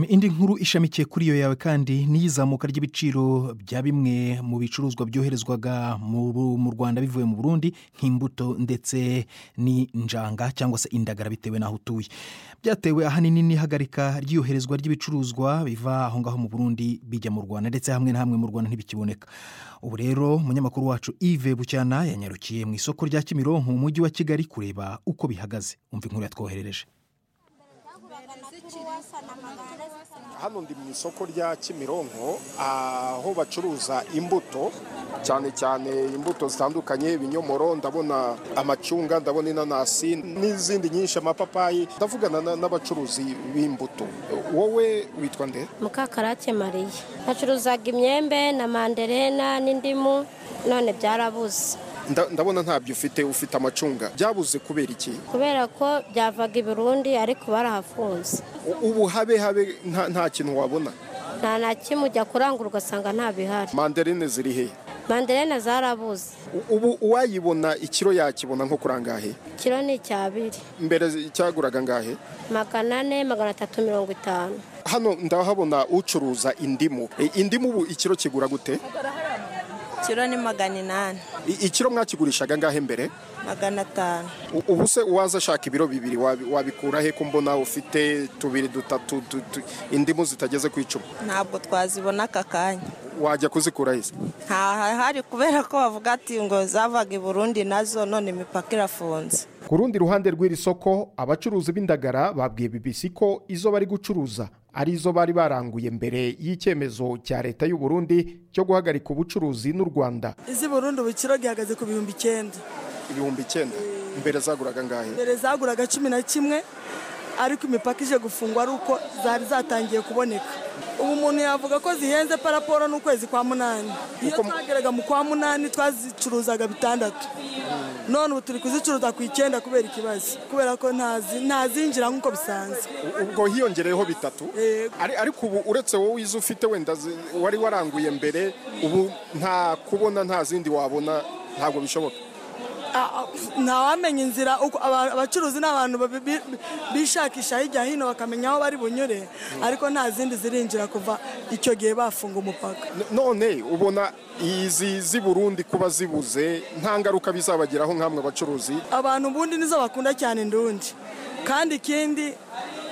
indi nkuru ishamikiye kuri iyo yawe kandi n'iyizamuka ry'ibiciro bya bimwe mu bicuruzwa byoherezwaga mu rwanda bivuye mu burundi nk'imbuto ndetse n'injanga cyangwa se indagara bitewe n'aho utuye byatewe ahanini n'ihagarika ry'iyoherezwa ry'ibicuruzwa biva aho ngaho mu burundi bijya mu rwanda ndetse hamwe na hamwe mu rwanda ntibikiboneka ubu rero umunyamakuru wacu Yves bucyana yanyarukiye mu isoko rya kimironko mu mujyi wa kigali kureba uko bihagaze umva inkuru yatwoherereje hano ndi mu isoko rya kimironko aho bacuruza imbuto cyane cyane imbuto zitandukanye ibinyomoro ndabona amacunga ndabona inanasi n'izindi nyinshi amapapayi ndavugana n'abacuruzi b'imbuto wowe witwa nde mukakarake mariya bacuruzaga imyembe na manderena n'indimu none byarabuze ndabona ntabyo ufite ufite amacunga byabuze kubera iki kubera ko byavaga i burundi ariko barahafunze ubu habe habe nta kintu wabona nta na kimwe ujya kurangura ugasanga nta bihari manderine ziri he manderine zarabuze ubu uwayibona ikiro yakibona nko kurangahe ikiro ni icya biri mbere cyaguraga ngahe magana ane magana atatu mirongo itanu hano ndahabona ucuruza indimu indimu ubu ikiro kigura gute ikiro ni magana inani ikiro mwakigurishaga ngahe mbere magana atanu ubu se uwaza ashaka ibiro bibiri wabikura he ko mbona ufite tubiri dutatu indimu zitageze ku icumi ntabwo twazibona aka kanya wajya kuzikura heza hari kubera ko bavuga ati ngo zavaga i burundi nazo none imipaka irafunze ku rundi ruhande rw'iri soko abacuruzi b'indagara babwiye bibisi ko izo bari gucuruza arizo bari baranguye mbere y'icyemezo cya leta y'u Burundi cyo guhagarika ubucuruzi n'u Rwanda izi Burundi ubukiro gihagaze ku bihumbi icyenda ibihumbi icyenda mbere zaguraga ngahe mbere zaguraga cumi na kimwe ariko imipaka ije gufungwa ari uko zari zatangiye kuboneka ubu umuntu yavuga ko zihenze paraporo n'ukwezi kwa munani iyo twageraga mu kwa munani twazicuruzaga bitandatu none ubu turi kuzicuruza ku icyenda kubera ikibazo kubera ko ntazinjira nk'uko bisanzwe ubwo hiyongereyeho bitatu ariko ubu uretse wowe izo ufite wenda wari waranguye mbere ubu nta kubona nta zindi wabona ntabwo bishoboka ntawamenya inzira abacuruzi ni abantu bishakisha hirya hino bakamenya aho bari bunyure ariko nta zindi zirinjira kuva icyo gihe bafunga umupaka none ubona izi z'i burundi kuba zibuze nta ngaruka bizabageraho nk'amwe abacuruzi abantu ubundi nizo bakunda cyane indundi kandi ikindi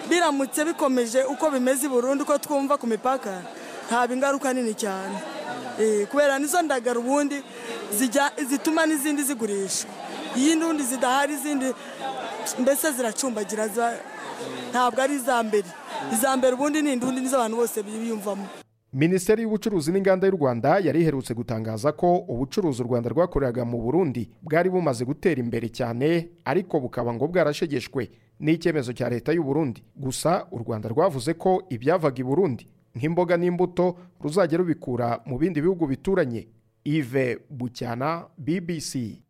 biramutse bikomeje uko bimeze i burundi uko twumva ku mipaka haba ingaruka nini cyane kubera nizo ndagara ubundi zituma n'izindi zigurishwa iyi n'undi zidahari izindi mbese ziracumbagira ntabwo ari iza mbere iza mbere ubundi ni indundi nizo abantu bose biyumvamo minisiteri y'ubucuruzi n'inganda y'u rwanda yari iherutse gutangaza ko ubucuruzi u rwanda rwakoreraga mu burundi bwari bumaze gutera imbere cyane ariko bukaba ngo bwarashegeshwe n'icyemezo cya leta y'u Burundi gusa u rwanda rwavuze ko ibyavaga i burundi nk'imboga n'imbuto ruzajya rubikura mu bindi bihugu bituranye Yves Bucyana BBC